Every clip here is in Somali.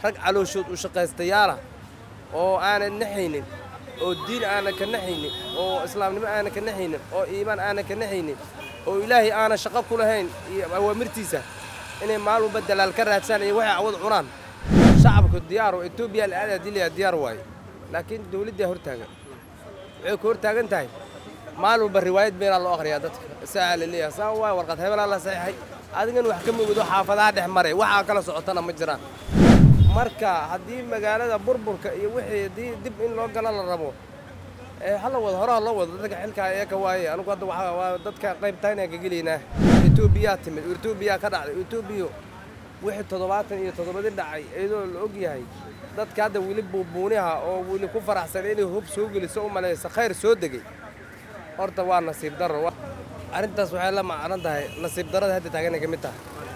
rag calooshood u shaqaystayaala oo aanan naxaynin oo diin aanan ka naxaynin oo islaamnimo aanan ka naxaynin oo iimaan aanan ka naxaynin oo ilaahay aanan shaqo ku lahayn iyo awaamirtiisa inay maalin walba dalaal ka raadsan iyo waxay cawad cunaan shacabku diyaar oo etoobiya la-aada dilaya diyaar waaye laakiin dawladdaa hortaagan waxay ku hortaagan tahay maalin walba riwaayad beenaa loo akhriyaa dadka saa la leeyahay saa waay warqad hebelaa la saxiixay adigan wax ka mogido xaafadaha dhex maray waxaa kala socotana ma jiraan marka haddii magaalada burburka iyo wixii haddii dib in loo galo la rabo ee hala wado horaha loo wado dadka xilkaa eeka waaye anigu hadda waxaa waa dadka qaybtaynaan ka gelaynaa etoobiyaa timid etoobiyaa ka dhacday etoobiya wixii toddobaatan iyo toddobadii dhacay iyadoo la og yahay dadka hadda weli buubuuniha oo weli ku faraxsan inay hub soo geliso u malaysa khayr soo degay horta waa nasiib darro arrintaas waxay la macnan tahay nasiib darrada hadda taaganay ka mid tahay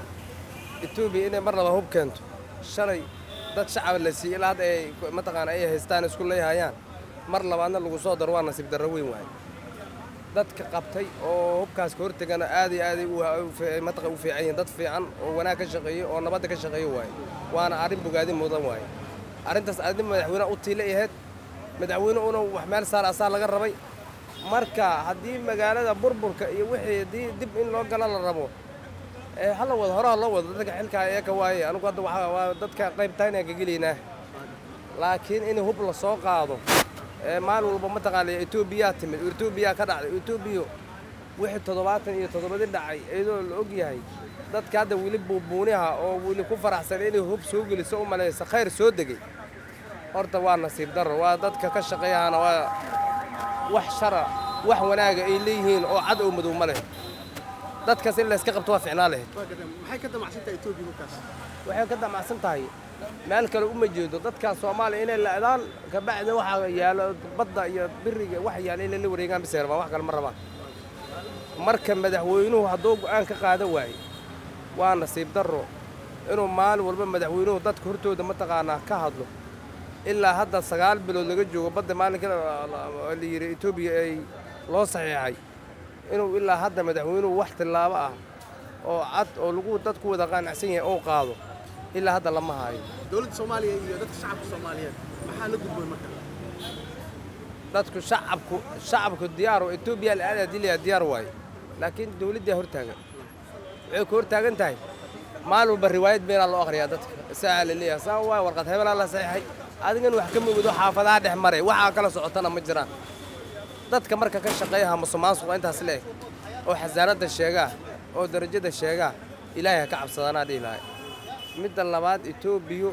etoobiya inay mar laba hub keento shalay dad shacab la siiyey ilaa hadda ay mataqaana ay haystaan isku leeyahayaan mar labaadna lagu soo daro waa nasiib darro weyn waaye dadka qabtay oo hubkaas ka hortegana aad iyo aaday mataqa u fiican yihiin dad fiican oo wanaag ka shaqeeyo oo nabadda ka shaqeeyo waaye waana arrin bogaadin mudan waaye arrintaas arrin madaxweyne u tiila ahayd madaxweyne una wax meel saar asaa laga rabay marka haddii magaalada burburka iyo wixii haddii dib in loo galo la rabo ee hala wado horaha loo wado dadka xilkaa eeka waaye anigu hadda waxaa waa dadka qaybtaynaan ka gelaynaa laakiin in hub la soo qaado ee maalin walba mataqaana etoobiyaa timid etoobiyaa ka dhacday etoobiya wixii toddobaatan iyo toddobadii dhacay iyadoo la og yahay dadka hadda weli buubuuniha oo weli ku faraxsan inay hub soo geliso u malaysa khayr soo degay horta waa nasiib darro waa dadka ka shaqeeyahana waa wax shara wax wanaaga ay leeyihiin oo cad oo madow ma leh dadkaas in layska qabto waa ficnaa lahayd maxay ka damacsan tahay etoobiya markaas waxay ka damacsan tahay meel kale uma jeedo dadkaas soomaaliya inay la'daan kabacdi waxaa yaalo badda iyo biriga wax yaala inay la wareegaan bisay rabaan wax kale ma rabaan marka madaxweynuhu hadduu go'aan ka qaadan waaye waa nasiib darro inuu maalin walba madaxweynuhu dadka hortooda mataqaanaa ka hadlo ilaa hadda sagaal bilood laga joogo badda maalinka la yidhi etoobiya ay loo saxiixay inuu ilaa hadda madaxweynuhu wax tillaabo ah oo cad oo lagu dadku wada qaanacsan yahay oo qaado ilaa hadda lama haayo dowladda soomaaliya iyo dadka shacabka soomaaliyeed maxaa la gudboon marka dadku shacabku shacabku diyaar oo etoobiya la-aada dilaya diyaar waaye laakiin dawladdaa hortaagan waxay ku hortaagan tahay maalin walba riwaayad beenaa loo akhriyaa dadka saa la leeyahay saa waay warqad hebelaa la saxiixay adigan wax ka mogido xaafadaha dhex maray waxaa kala socotana ma jiraan dadka marka ka shaqeeyaha musuqmaasuqa intaas leeg oo xasaanadda sheegaa oo darajada sheegaa ilaahay ha ka cabsadanaa dhihi lahay midda labaad etoobiya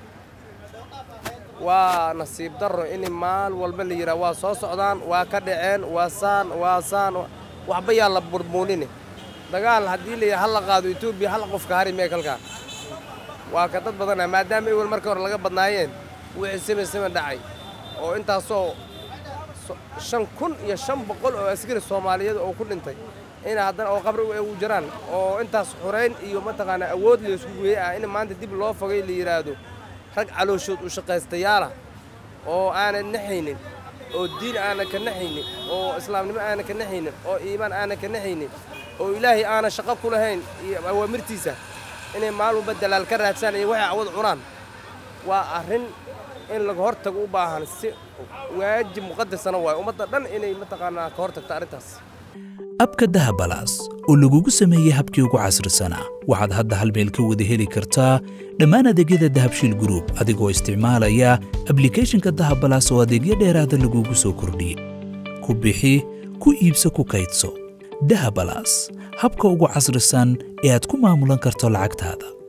waa nasiib darro in maal walba la yidhaha waa soo socdaan waa ka dhaceen waa saan waa saan waxba yaa la burbuunine dagaal haddii la yidhaha hala qaado etoobiya hal qofka hari mee kalkaan waa ka dad badana maadaama ewel marka hore laga badnaayeen wixii seben seben dhacay oo intaasoo shan kun iyo shan boqol oo askari soomaaliyeed oo ku dhintay ina haddana oo qabri u jiraan oo intaas xurayn iyo mataqaanaa awood laysku geeye ah in maanta dib loo fogay la yidhaahdo rag calooshood u shaqaystayaala oo aanan naxaynin oo diin aanan ka naxaynin oo islaamnimo aanan ka naxaynin oo iimaan aanan ka naxaynin oo ilaahay aanan shaqo ku lahayn iyo awaamirtiisa inay maalin walba dalaal ka raadsan iyo waxay cawad cunaan waa arrin in laga hortago u baahan si waajib muqadasana waayo ummadda dhan inay mataqaanaa ka hortagto arrintaas abka dahabalaas oo lagugu sameeyey habkii ugu casrisanaa waxaad hadda hal meel ka wada heli kartaa dhammaan adeegyada dahabshiil gruub adigoo isticmaalaya ablikhethonka dahabalaas oo adeegyo dheeraada lagugu soo kordhiyey ku bixi ku iibso ku kaydso dahabalaas habka ugu casrisan ee aad ku maamulan karto lacagtaada